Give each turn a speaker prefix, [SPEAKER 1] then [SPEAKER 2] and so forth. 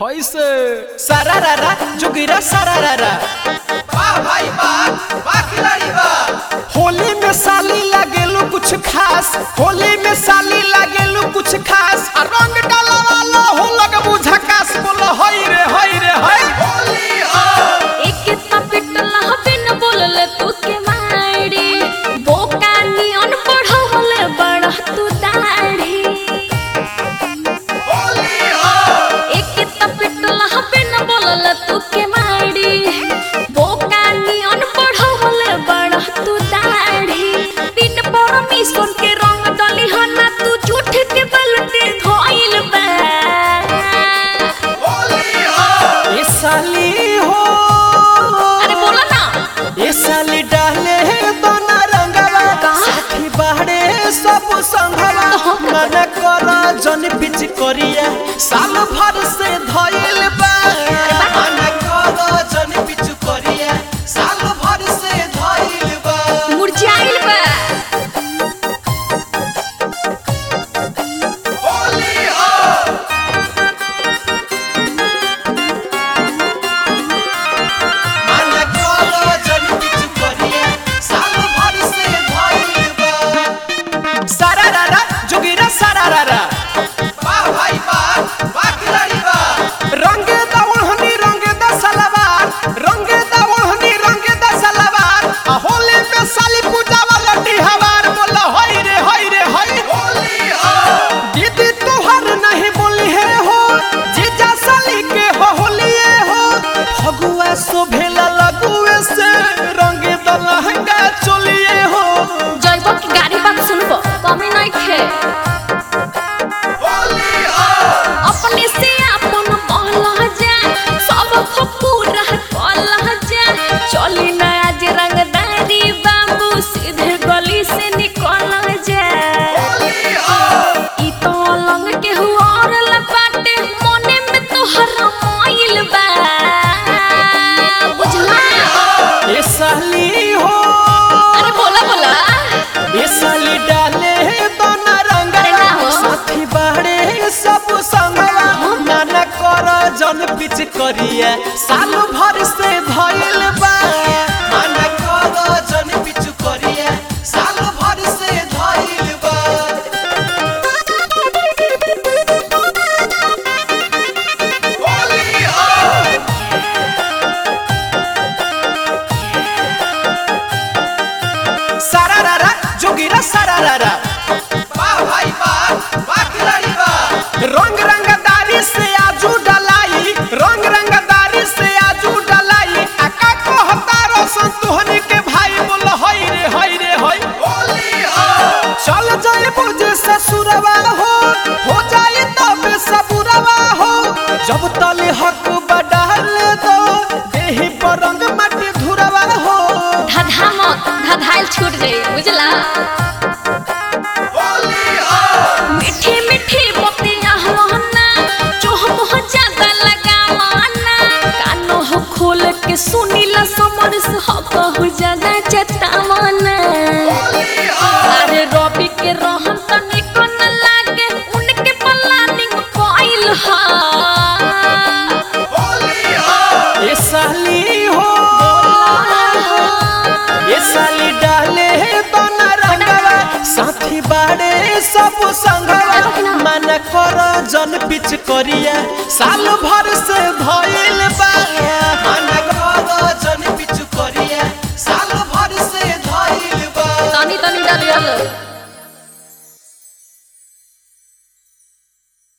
[SPEAKER 1] होइसे सारारारा जोगिरा सारारारा
[SPEAKER 2] वाह भाई वाह वाह खिलाड़ी वाह
[SPEAKER 1] होली में साली लागेलू कुछ खास होली में साली लागेलू कुछ खास आ रंग डाला वाला हो लग बुझकास बोलो हई रे हई रे हई
[SPEAKER 2] होली हो
[SPEAKER 3] एके तपिटला बिन बोलले तू के माड़ी बोका नियन पढ़वले बड़ा तू दाढ़ी
[SPEAKER 2] होली हो
[SPEAKER 3] एके तपिटला बिन बोलले तू के माड़ी बोका नियन पढ़वले बड़ा तू दाढ़ी बिन परमिशन के रंग डली हना तू झूठ के बलटे धोइल बा
[SPEAKER 2] होली हो
[SPEAKER 1] ये साली हो
[SPEAKER 3] अरे बोला ना
[SPEAKER 1] ये साली डाले दोना रंगवा
[SPEAKER 3] कहाँ?
[SPEAKER 1] साथी बाहरे सब संगवा मन कर जन पिच करिया साल भर से धइल बा मन कर जन पिच करिया साल भर से धइल बा
[SPEAKER 3] मुरझाइल बा
[SPEAKER 2] होली हो
[SPEAKER 1] मन कर जन पिच करिया साल भर से धइल बा सारारारा जोगिरा सारारारा
[SPEAKER 2] वाह भाई वाह वाह खिलाड़ी वाह
[SPEAKER 1] रंगे दवहनी रंगे द सलवार रंगे दवहनी रंगे द सलवार आ होली में साली पूजा वाला हवार बोल हई रे हई रे हई
[SPEAKER 2] होली हो
[SPEAKER 1] दीदी तोहर नहीं बोली है हो जीजा साली के हो होलिए हो फगुआ शोभेला लगुए से रंगे द लहंगा चोलिए हो
[SPEAKER 3] जैब की गाड़ी बात सुनबो कमी नहीं खे
[SPEAKER 2] होली हो
[SPEAKER 3] अपने से अपन महला जा सब को पूरा कला जा चली ना आज रंगदारी बाबू सीधे गली से निकल जा
[SPEAKER 2] होली हो
[SPEAKER 3] ई तो लंग के हुआ और लपाटे मोने में तो हरमाइल बा बुझला
[SPEAKER 1] ये साली हो
[SPEAKER 3] अरे बोला बोला
[SPEAKER 1] ये साली डाले दोना रंग
[SPEAKER 3] अरे ना हो।
[SPEAKER 1] साथी बाड़े सब संगवा नाना कर जन पिच करिए साल भर से धइल बा नाना कर जन पिच करिए साल भर से धइल बा
[SPEAKER 2] होली हो
[SPEAKER 1] सारारारा जोगिरा सारारारा
[SPEAKER 2] वाह भाई वाह वाह खिलाड़ी वाह
[SPEAKER 1] रंग रंगदारी से आजू डलाई रंग रंगदारी से आजू डलाई आका कहता रोशन तुहनी के भाई बोल हई रे हई रे हई
[SPEAKER 2] होली हो
[SPEAKER 1] चल जाए मुझे ससुरवा हो हो जाए तब सबुरवा हो जब तले हक बढ़ाल दो देही पर रंग माटी धुरवा हो
[SPEAKER 3] धधा मत धधाइल छूट जाई बुझला
[SPEAKER 2] होली हो
[SPEAKER 3] मीठी मीठी मोतिया हवाना जो हम हो ज्यादा लगा माना कानो हो खोल के सुनीला समर से हो कहु ज्यादा चतावना
[SPEAKER 2] होली हो
[SPEAKER 3] अरे रवि के रहन तनी को न लागे उनके प्लानिंग कोइल हा
[SPEAKER 2] होली हो
[SPEAKER 1] ये साली हो ये साली डाले दोना रंगवा साथी बाड़े सब संगवा मन कर जन पिच करिया साल भर से धइल